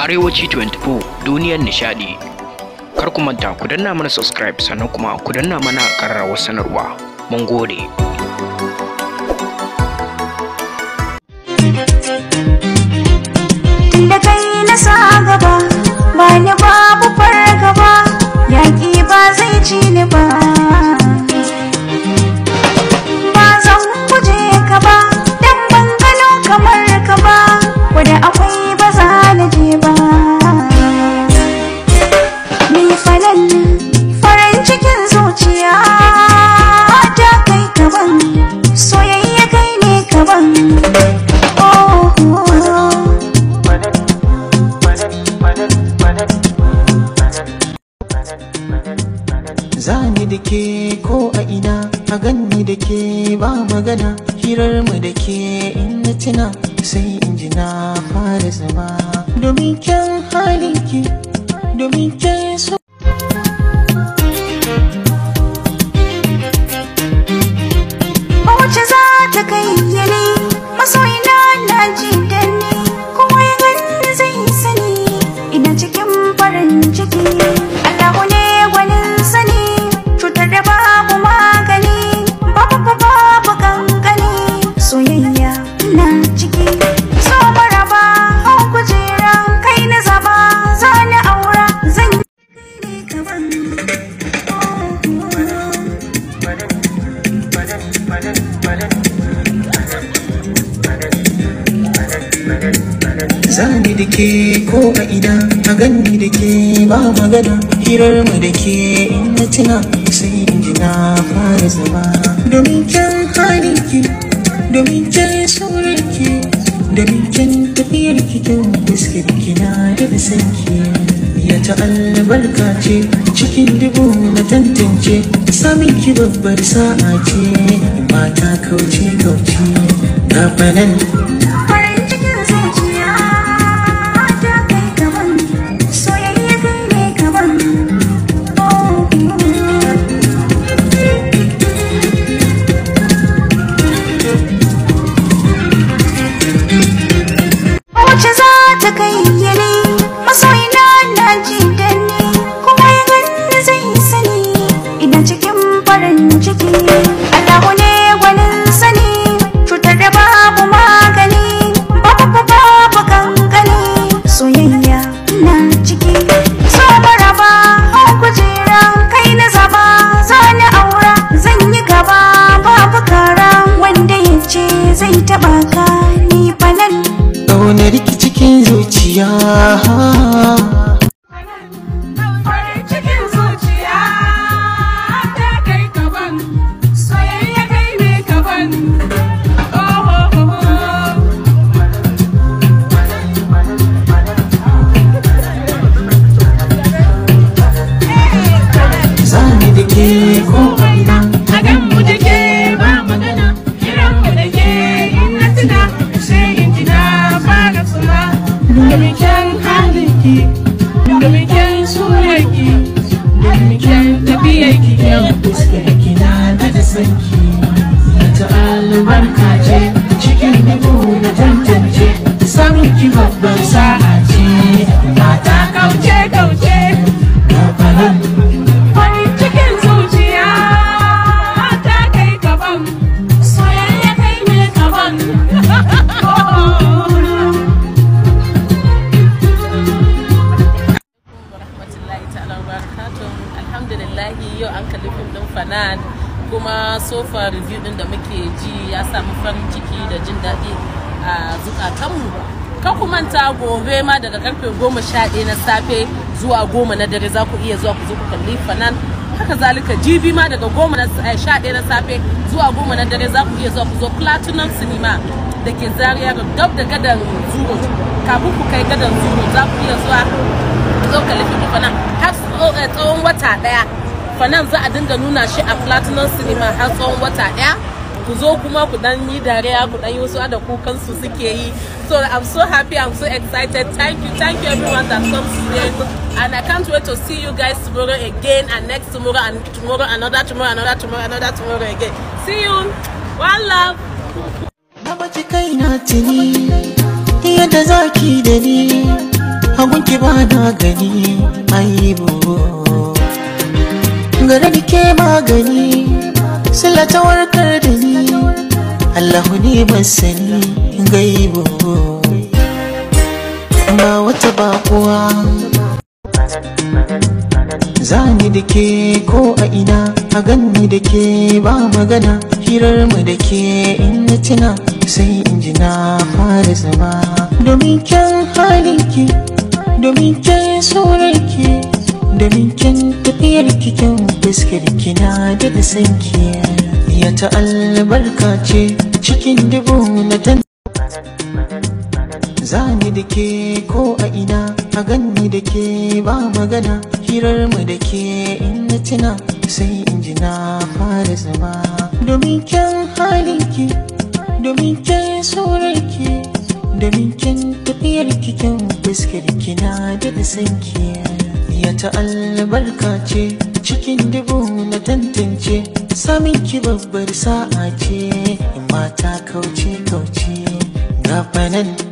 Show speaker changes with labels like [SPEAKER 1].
[SPEAKER 1] Arewaci 24 duniyar nishadi. Kar ku manta ku danna mana subscribe sannan kuma ku danna mana ƙararrawar sanarwa. Mun gode.
[SPEAKER 2] da kai na sa gaba ba ni babu fargaba yaƙi ba zai ci ni ba ba zan guje ka ba dan ban gano kamar ka ba wadda akwai ba za na je ba ni falal farin cikin zuciya ta kai kaban soyayya kai ne kaban oh, oh, oh.
[SPEAKER 3] Zani da ke ko a ina a ganni da ke ba magana hirar mu da ke in na tuna sai in ji na fara zama domin kyan halinki domin kyan so
[SPEAKER 2] Wace za ta kai yane masoyina na ji da ni kuma ya gani zai sani ina cikin farin ciki Allahu ne gwanin sani cutar da babu magani babu babu babu gangani soyayya na ciki so maraba hau kujera kai na zaba za ni aura zan yi kaban
[SPEAKER 3] Zani da ke ko a ina a ganni da ke ba magana hirar mu da ke in na tuna sai in ji na fara zama domin kyan halinki domin kyan sauranki domin kyan tafiyar kyan fuskar kina da sanki ya ta albarka ce cikin dubu na tantance samun ki babbar sa'a ce mata kauce kauce ga fanan
[SPEAKER 2] farin cikin zuciya ta kai gaban soyayya kai ne gaban wace za ta kai yane masoyina na ji da ni kuma ya gani zai sani ina cikin farin ciki Allahu ne gwanin sani cutar da babu magani babu babu gangani soyayya na ciki so maraba hau kujera kai na zaba za ni aura zan yi gaba babu kara wanda ya ce zai taba ka ni falal
[SPEAKER 3] ƙaunar ki cikin zuciya
[SPEAKER 4] Farin cikin zuciya ta kai kaban, soyayya kai ne kaban. Oh, oh, oh.
[SPEAKER 3] zani da ke ko a ina
[SPEAKER 4] A gan mu da ke ba magana, kiran mu da ke in na tuna, sai in ji na fara suna. Domin kyan halinki, domin kyan surarki, domin kyan tafiyarki yau.
[SPEAKER 3] fuskar kina da da sanki ta albarka ce cikin dubu na tantance samun ki babbar sa'a ce mata
[SPEAKER 4] Kauce kauce.
[SPEAKER 3] ga faran
[SPEAKER 4] Farin cikin zuciya ta kai gaban, soyayya kai ne gaban.
[SPEAKER 5] rahmatullahi ta'ala wa barakatuh alhamdulillahi yau an kalli fim din fanan kuma sofa review din da muke ji ya samu farin ciki da jin daɗi a zukatanmu kan ku manta gobe ma daga karfe goma sha ɗaya na safe zuwa goma na dare za ku iya zuwa ku zo ku kalli fanan haka zalika jibi ma daga goma na eh, sha ɗaya na safe zuwa goma na dare za ku iya zuwa ku zo platinum cinema da ke zariya dab da gadan zuro kafin ku kai gadan zuro za ku iya zuwa zo ka lifi fanan har tso- eh, tsawon wata daya fanan za a dinga nuna shi a platinum cinema har tsawon wata daya ku zo kuma ku dan yi dariya ku dan yi wasu da kukan su suke yi so i'm so happy i'm so excited thank you thank you everyone that comes here and i can't wait to see you guys tomorrow again and next tomorrow and tomorrow another tomorrow another tomorrow another tomorrow again see you one love
[SPEAKER 3] na baci kaina tuni yadda zaki da ni hagunki ba na gani aibu gare da ke magani sila ta warkar da ni Allahu ne masani gaibu ba wata bakuwa Zani da ke ko a ina a ganni da ke ba magana hirar mu da ke in na tuna sai in ji na fara zama domin kyan halinki domin kyan surarki domin kyan tafiyar kikin fuskar kina da da sanki ya ta albarka ce cikin dubu na tan Zani da ke ko a ina a ganni da ke ba magana hirar mu da ke in na tuna sai in ji na fara zama domin kyan halinki domin kyan surarki domin kyan tafiyar kikin fuskar kina da da sanki ya ta albarka ce cikin dubu na tantance samin ki babbar sa'a ce in mata kauce kauce gafanan